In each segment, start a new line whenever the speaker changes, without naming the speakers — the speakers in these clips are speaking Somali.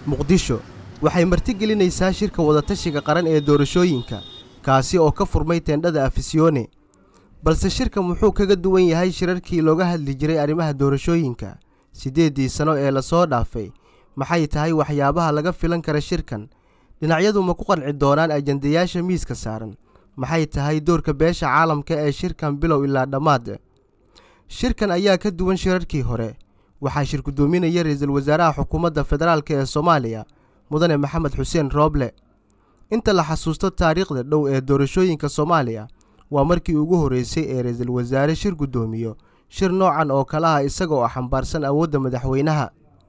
muqdisho waxay martigelinaysaa shirka wadatashiga qaran ee doorashooyinka kaasi oo ka furmay teendhada afisyoone balse shirka muxuu kaga duwan yahay shirarkii looga hadli jiray arrimaha doorashooyinka siddeeddii sano ee lasoo dhaafay maxay tahay waxyaabaha laga filan kara shirkan dhinacyadu ma ku qanci doonaan ajandayaasha miiska saaran maxay tahay doorka beesha caalamka ee shirkan bilow ilaa dhammaad shirkan ayaa ka duwan shirarkii hore waxaa shir guddoominaya ra-iisul wasaaraha xukuumadda federaalk ee soomaaliya mudane maxamed xuseen rooble inta la xasuusto taariikhda dhow ee doorashooyinka soomaaliya waa markii ugu horreysay ee ra-iisul wasaare shir guddoomiyo shir noocan oo kale ah isaga oo xambaarsan awoodda madaxweynaha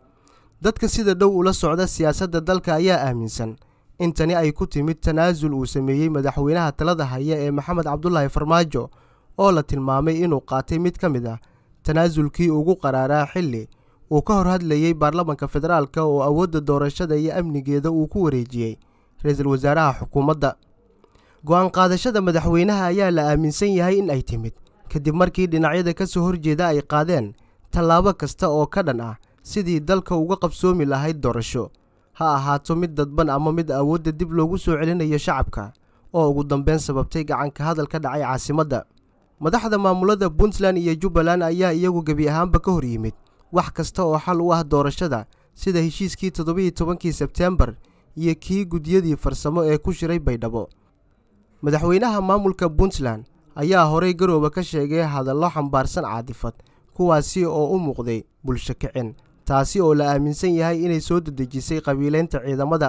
dadka sida dhow ula socda siyaasadda dalka ayaa aaminsan in tani ay ku timid tanaasul uu sameeyey madaxweynaha talada haya ee maxamed cabdulaahi farmaajo oo la tilmaamay inuu qaatay mid ka mid ah tanaasulkii ugu qaraaraa xilli uu ka hor hadlayey baarlamanka federaalk oo awoodda doorashada iyo amnigeeda uu ku wareejiyey ra-iisul wasaaraha xukuumadda go-aan qaadashada madaxweynaha ayaa la aaminsan yahay in ay timid kadib markii dhinacyada ka soo horjeeda ay qaadeen tallaabo kasta oo ka dhan ah sidii dalka uga qabsoomi lahayd doorasho ha ahaato mid dadban ama mid awoodda dib loogu soo celinayo shacabka oo ugu dambeyn sababtay gacanka hadal ka dhacay caasimadda madaxda maamulada puntland iyo jubbaland ayaa iyagu gebi ahaanba ka hor yimid wax kasta oo xal u ah doorashada sida heshiiskii toddobiiyo tobankii sebteembar iyo kii guddiyadii farsamo ee ku shiray baydhabo madaxweynaha maamulka puntland ayaa horey garooba ka sheegay hadallo xambaarsan caadifad kuwaasi oo u muuqday bulsho kicin taasi oo la aaminsan yahay inay soo dedejisay qabiilaynta ciidamada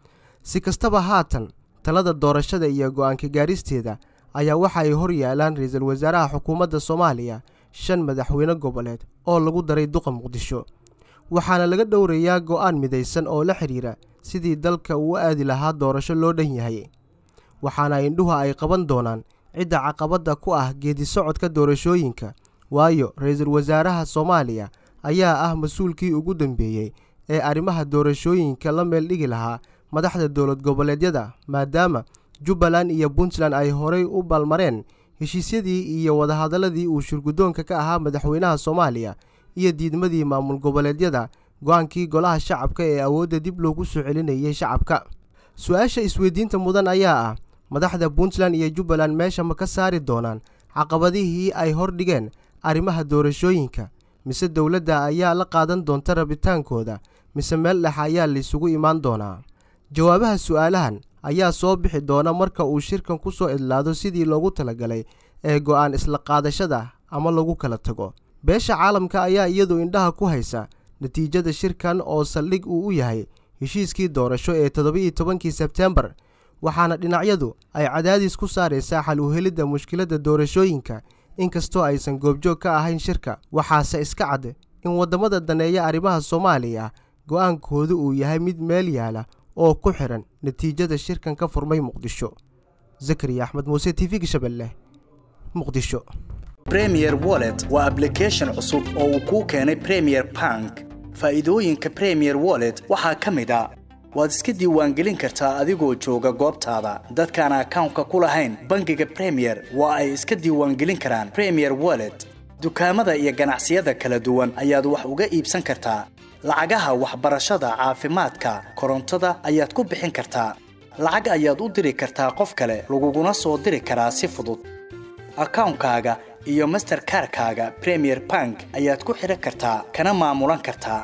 si kastaba haatan talada doorashada iyo go-aanka gaaristeeda ayaa waxa ay hor yaalaan ra-iisul wasaaraha xukuumadda soomaaliya shan madaxweyne goboleed oo lagu daray duqa muqdisho waxaana laga dhowrayaa go'aan midaysan oo la xidhiira sidii dalka uu aadi lahaa doorasho loo dhan yahay waxaana indhuha ay qaban doonaan cidda caqabadda ku ah geedi socodka doorashooyinka waayo ra-iisul wasaaraha soomaaliya ayaa ah mas-uulkii ugu dambeeyey ee arrimaha doorashooyinka la meel dhigi lahaa madaxda dowlad goboleedyada maadaama jubbaland iyo puntland ay horay u baalmareen heshiisyadii iyo wadahadaladii uu shirguddoonka ka ahaa madaxweynaha soomaaliya iyo diidmadii maamul goboleedyada go-aankii golaha shacabka ee awoodda dib loogu soo celinayay shacabka su-aasha isweydiinta mudan ayaa ah madaxda puntland iyo jubbaland meesha ma ka saari doonaan caqabadihii ay hordhigeen arrimaha doorashooyinka mise dowladda ayaa la qaadan doonta rabitaankooda mise meel dhex ayaa laysugu imaan doonaa jawaabaha su-aalahan ayaa soo bixi doona marka uu shirkan ku soo idlaado sidii loogu talagalay ee go'aan isla qaadashada ama lagu kala tago beesha caalamka ayaa iyadu indhaha ku haysa natiijada shirkan oo saldhig uu u yahay heshiiskii doorasho ee toddoba-iyo tobankii sebteembar waxaana dhinacyadu ay cadaadis ku saaraysaa xal u helidda mushkiladda doorashooyinka inkastoo aysan goobjoog ka ahayn shirka waxaase iska cad in waddamada daneeya arrimaha soomaaliya go'aankoodu uu yahay mid meel yaala oo ku xihan natiijada shirkan ka furmay muqdisho zakariya axmed muuse t v gashabelle muqdisho
bremier wallet waa ablication cusub oo uu kuu keenay premier bank faa'iidooyinka premier wallet waxaa ka mid a waad iska diiwaangelin kartaa adigoo jooga goobtaada dadkaan akawnka ku lahayn bangiga premier waa ay iska diiwaangelin karaan premier wallet dukaamada iyo ganacsiyada kala duwan ayaad wax uga iibsan kartaa lacagaha waxbarashada caafimaadka korontada ayaad ku bixin kartaa lacag ayaad u diri kartaa qof kale laguguna soo diri karaa si fudud akawnkaaga iyo masterkarkaaga premier bank ayaad ku xidhan kartaa kana maamulan kartaa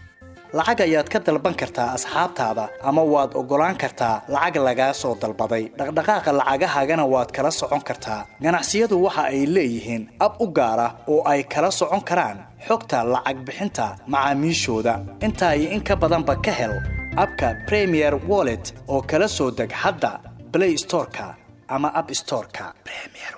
lacag ayaad ka dalban kartaa asxaabtaada ama waad oggolaan kartaa lacag lagaa soo dalbaday dhaqdhaqaaqa lacagahaagana waad kala socon kartaa ganacsiyadu waxa ay leeyihiin ab u gaar ah oo ay kala socon karaan xogta lacag bixinta macaamiishooda intaa iyo in ka badanba ka hel abka premier wallet oo kala soo deg hadda blay storeka ama ab storeka